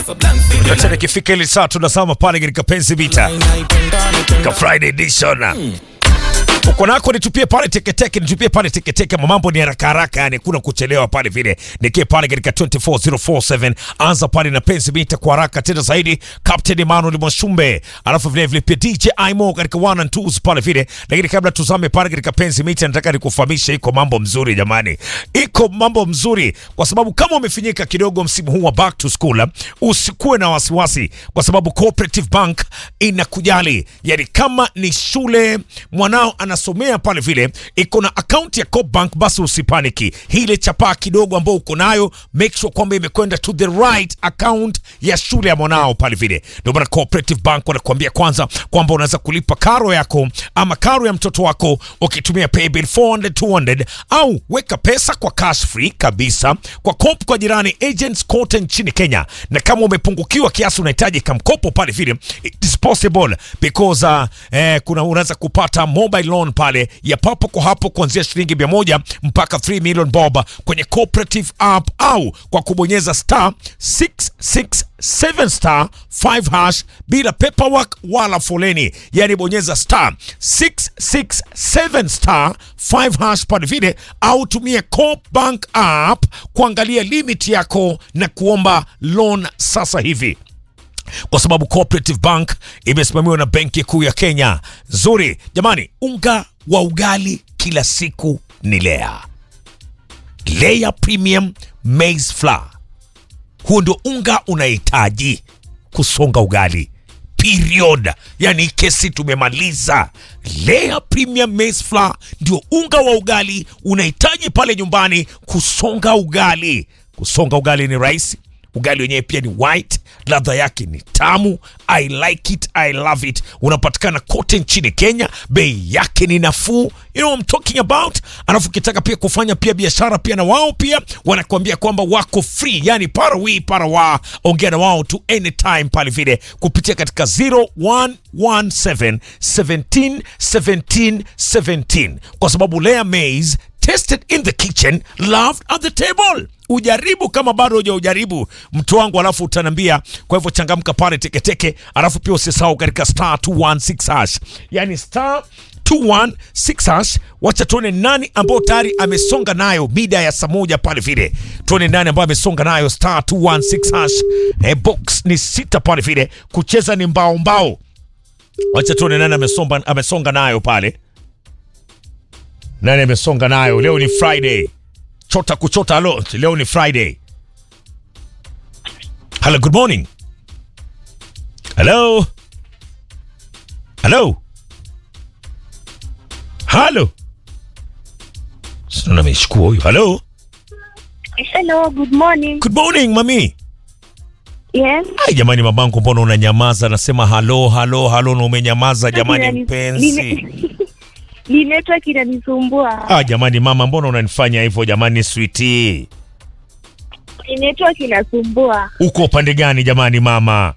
Acha nikifika ile saa tunasama pale katika penzi vita ka Friday edition uko nako nitupie pale teketeke, nitupie pale teketeke. Mambo ni haraka haraka, yani kuna kuchelewa pale vile. Nikie pale katika 24047 anza pale na penzi mita kwa haraka tena zaidi. Captain Emmanuel Mwashumbe, alafu vile vile pia DJ Imo katika one and twos pale vile. Lakini kabla tuzame pale katika penzi mita, nataka nikufahamishe iko mambo mzuri jamani, iko mambo mzuri kwa sababu kama umefinyika kidogo msimu huu wa back to school, usikuwe na wasiwasi kwa sababu Cooperative Bank inakujali. Yani kama ni shule mwanao anasomea pale vile iko na akaunti ya Coop Bank, basi usipaniki. Ile chapaa kidogo ambayo uko nayo, make sure kwamba imekwenda to the right account ya shule ya mwanao pale vile. Ndio maana Cooperative Bank wanakuambia kwanza kwamba unaweza kulipa karo yako ama karo ya mtoto wako ukitumia paybill 400 200, au weka pesa kwa cash free kabisa kwa Coop kwa jirani agents kote nchini Kenya. Na kama umepungukiwa kiasi unahitaji kamkopo pale vile, it is possible because uh, eh, kuna unaweza kupata mobile loan pale ya papo kwa hapo kuanzia shilingi mia moja mpaka 3 million bob kwenye cooperative app au kwa kubonyeza star 667 star 5 hash bila paperwork wala foleni, yani bonyeza star 667 star 5 hash pale vile, au tumie Coop Bank app kuangalia limit yako na kuomba loan sasa hivi kwa sababu Cooperative Bank imesimamiwa na Benki Kuu ya Kenya. Zuri jamani, unga wa ugali kila siku ni Lea. Lea Premium Maize Flour, huo ndio unga unahitaji kusonga ugali period. Yani kesi tumemaliza. Lea Premium Maize Flour ndio unga wa ugali unahitaji pale nyumbani kusonga ugali. Kusonga ugali ni rahisi ugali wenyewe pia ni white, ladha yake ni tamu. I like it, I love it. Unapatikana kote nchini Kenya, bei yake ni nafuu. You know I'm talking about. Alafu ukitaka pia kufanya pia biashara pia na wao pia wanakuambia kwamba wako free, yani para wi para wa, ongea na wao tu anytime pale vile kupitia katika 0117 17 17 17 kwa sababu Lea Maize tested in the kitchen loved at the table ujaribu kama bado hujaujaribu mtu wangu, alafu utanambia. Kwa hivyo changamka pale teketeke, alafu pia usisahau katika star 216 hash, yani star 216 hash. Wacha tuone nani ambao tayari amesonga nayo mida ya saa moja pale vile, tuone nani ambao amesonga nayo star 216 hash. Eh, box ni sita pale vile, kucheza ni mbao mbao. Wacha tuone nani amesonga, amesonga nayo pale, nani amesonga nayo. Leo ni Friday chota kuchota. Halo, leo ni Friday. Hello, good morning. Hello, hello, halo. Sina ameshukua huyu. Hello, Hello, good morning. good morning mami. Yes. Ai jamani, mamangu, mbona unanyamaza? Nasema halo halo halo na umenyamaza jamani, Inani- mpenzi. nime- Ni network inanisumbua. Ah jamani, mama, mbona unanifanya hivyo jamani, sweetie? Ni network inasumbua. Uko upande gani jamani, mama?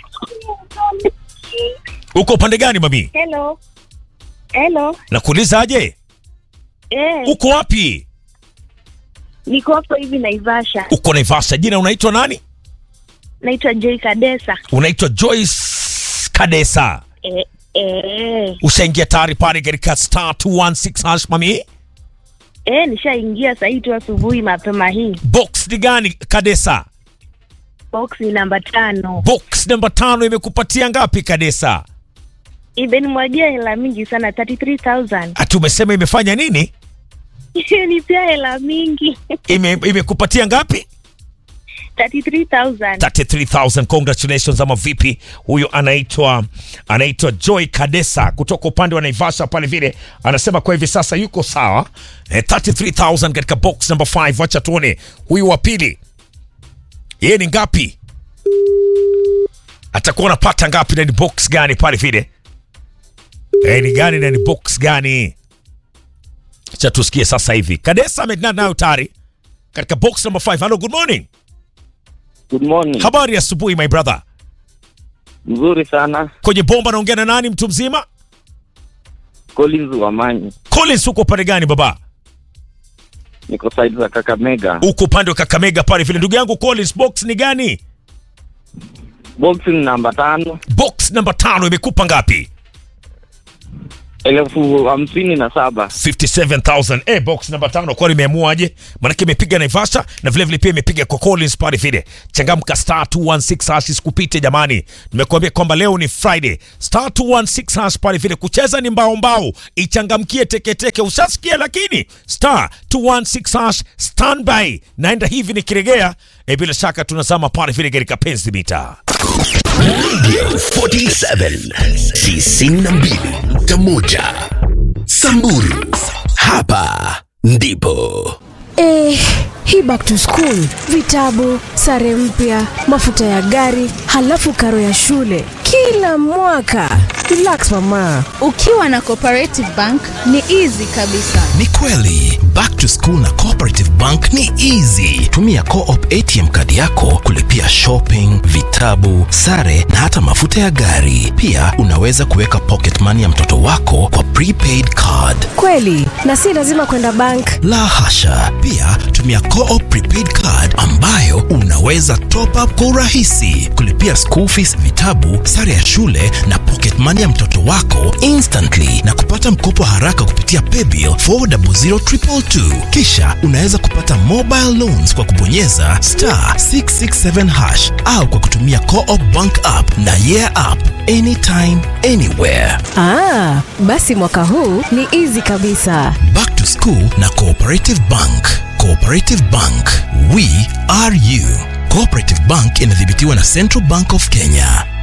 Uko upande gani mami? Hello. Hello. Nakuuliza aje? Eh, Uko wapi? niko hapo hivi Naivasha. Uko Naivasha. Jina unaitwa nani? Naitwa Joy Kadesa. Unaitwa Joyce Kadesa. Eh, eh. Ushaingia tayari pale katika star 216 hash mami? Eh, nishaingia saa hii tu asubuhi mapema hii. Box ni gani Kadesa? Box ni namba tano. Box namba tano imekupatia ngapi Kadesa? Imenimwagia hela mingi sana 33000. Ati umesema imefanya nini? Ni pia hela mingi. Ime, imekupatia ngapi? 33000. 33000 congratulations ama vipi huyo anaitwa anaitwa Joy Kadesa kutoka upande wa Naivasha pale vile anasema kwa hivi sasa yuko sawa eh, 33000 katika box number 5 wacha tuone huyu wa pili yeye ni ngapi atakuwa anapata ngapi na ni box gani pale vile eh, ni gani na ni box gani acha tusikie sasa hivi Kadesa amedana nayo tayari katika box number 5 hello good morning Good morning. habari ya asubuhi my brother Mzuri sana. kwenye bomba naongea na nani mtu mzima Collins Wamanyi. Collins uko upande gani baba Niko side za Kakamega. uko upande wa Kakamega pale vile ndugu yangu Collins box ni gani box ni namba tano box namba tano imekupa ngapi elfu hamsini na saba 57000 eh, box namba tano kwani imeamuaje manake imepiga naivasha na vilevile vile pia imepiga kwa collins pale vile changamka star 216 hash isikupite jamani nimekuambia kwamba leo ni friday star 216 hash pale vile kucheza ni mbao mbao ichangamkie teketeke usasikia lakini star 216 hash standby naenda hivi nikiregea e, bila shaka tunazama pale vile katika penzi mita Radio 47 92.1 Samburu. Hapa ndipo Eh, hii back to school, vitabu, sare mpya, mafuta ya gari, halafu karo ya shule kila mwaka. Relax mama. Ukiwa na Cooperative Bank ni easy kabisa. ni kweli back to school na cooperative bank ni easy tumia co-op atm kadi yako kulipia shopping vitabu sare na hata mafuta ya gari pia unaweza kuweka pocket money ya mtoto wako kwa prepaid card Kweli, na si lazima kwenda bank. la hasha pia tumia co-op prepaid card ambayo unaweza top up kwa urahisi kulipia school fees vitabu sare ya shule na pocket money ya mtoto wako instantly na kupata mkopo haraka kupitia paybill 400222 kisha unaweza kupata mobile loans kwa kubonyeza star 667 hash au kwa kutumia co-op bank app na yeah app anytime anywhere Ah, basi mwaka huu ni easy kabisa. Back to School na Cooperative Bank. Cooperative Bank, we are you. Cooperative Bank inadhibitiwa na Central Bank of Kenya.